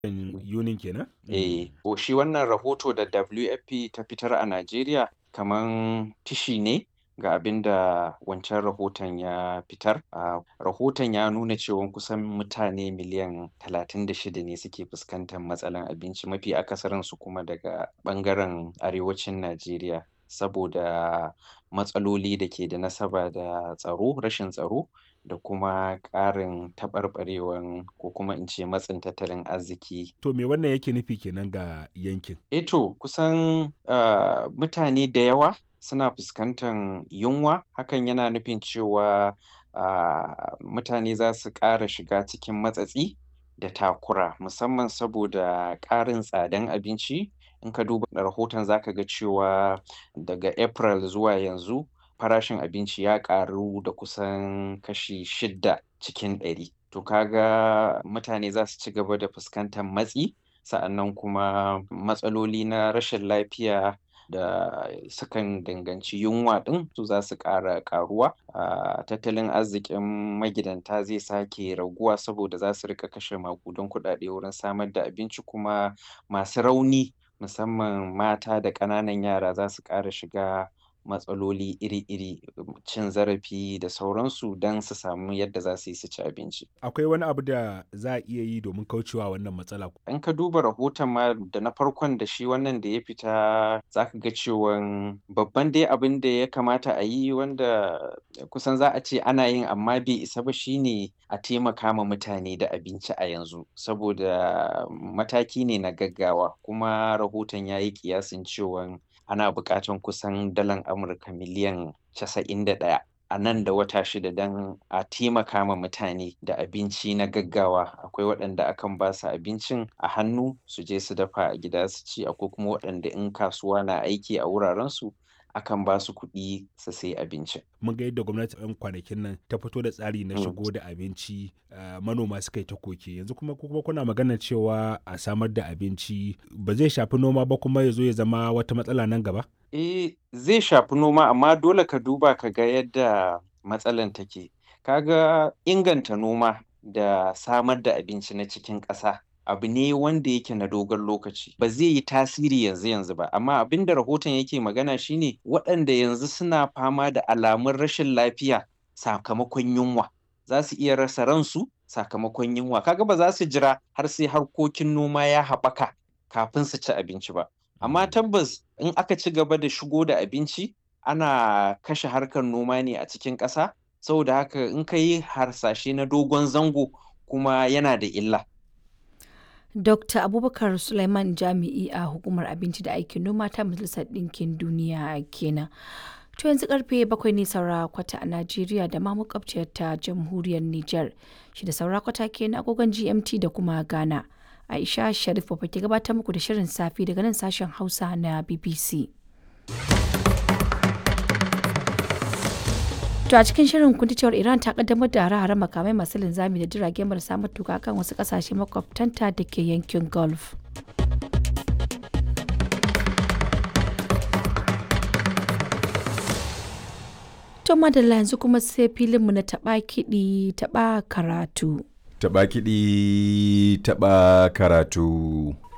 yunin kenan? Eh, to shi wannan rahoto da WFP ta fitar a Najeriya kaman tishi ne ga abin da wancan rahoton ya fitar. Ah, rahoton ya nuna cewan kusan mutane miliyan 36 ne suke fuskantar matsalan abinci mafi akasarinsu kuma daga ɓangaren arewacin Najeriya. Saboda matsaloli da ke da nasaba da tsaro, rashin tsaro da kuma ƙarin taɓarɓarewan ko kuma in ce matsin tattalin arziki. To me wannan yake nufi kenan ga yankin? Eh to, kusan, ah, mutane da yawa suna fuskantan yunwa. Hakan yana nufin cewa, ah, mutane za su ƙara shiga cikin matsatsi da takura musamman saboda ƙarin tsadan abinci. In ka duba rahoton za ka ga cewa daga April zuwa yanzu farashin abinci ya ƙaru da kusan kashi shidda cikin ɗari. To ka ga mutane za su ci gaba da fuskantar matsi. Sa'annan kuma matsaloli na rashin lafiya da sukan danganci yunwa ɗin su za su ƙara ƙaruwa. Ah, tattalin arzikin magidanta zai sake raguwa saboda za su riƙa kashe maƙudan kuɗaɗe wurin samar da abinci kuma masu rauni musamman mata da ƙananan yara za su ƙara shiga matsaloli iri-iri, cin zarafi da sauransu don su samu yadda za su yi su ci abinci. Akwai wani abu da za a iya yi domin kauce wa wannan matsala? In ka duba rahoton ma da na farkon da shi wannan da ya fita za ka ga cewan babban dai abin da ya kamata a yi wanda kusan za a ce ana yin amma bai isa ba shine a taimaka ma mutane da abinci a yanzu. Saboda mataki ne na gaggawa kuma rahoton ya yi ƙiyasin cewan ana buƙatan kusan dalar Amurka miliyan 91 a nan da wata shida don a taimaka ma mutane da abinci na gaggawa. Akwai waɗanda akan ba su abincin a hannu su je su dafa a gida su ci. Akwai kuma waɗanda in kasuwa na aiki a wurarensu akan ba su kuɗi su sayi abincin. Mun ga yadda gwamnati a 'yan kwanakin nan ta fito da tsari na Mm. shigo da abinci, ah, manoma suka yi ta koke. Yanzu kuma ku kuma kuna maganar cewa a samar da abinci ba zai shafi noma ba kuma ya zo ya zama wata matsala nan gaba? Eh, zai shafi noma amma dole ka duba ka ga yadda matsalan take. Ka ga inganta noma da samar da abinci na cikin ƙasa abu ne wanda yake na dogon lokaci. Ba zai yi tasiri yanzu yanzu ba amma abin da rahoton yake magana shine waɗanda yanzu suna fama da alamun rashin lafiya sakamakon yunwa. Za su iya rasa ransu sakamakon yunwa. Ka ga ba za su jira har sai harkokin noma ya haɓaka kafin su ci abinci ba. Amma tabbas in aka ci gaba da shigo da abinci ana kashe harkar noma ne a cikin ƙasa. Saboda haka in ka yi harsashe na dogon zango kuma yana da illa. Dr. Abubakar Suleiman Jami'i a Hukumar Abinci da Aikin Noma ta Majalisar Ɗinkin Duniya kenan. To yanzu karfe bakwai ne saura kwata a Najeriya da ma makwabciyar ta Jamhuriyar Nijar. Shi da saura kwata kenan agogon GMT da kuma Ghana. Aisha Sharif Baba ke gabatar muku da shirin safi daga nan sashen Hausa na BBC. To a cikin shirin kun ji cewar Iran ta kaddamar da hare-hare makamai masu linzami da jirage marasa matuka kan wasu kasashe makwabtanta da ke yankin Gulf. To madalla yanzu kuma sai filinmu na taɓa kiɗi taɓa karatu. Taɓa kiɗi taɓa karatu.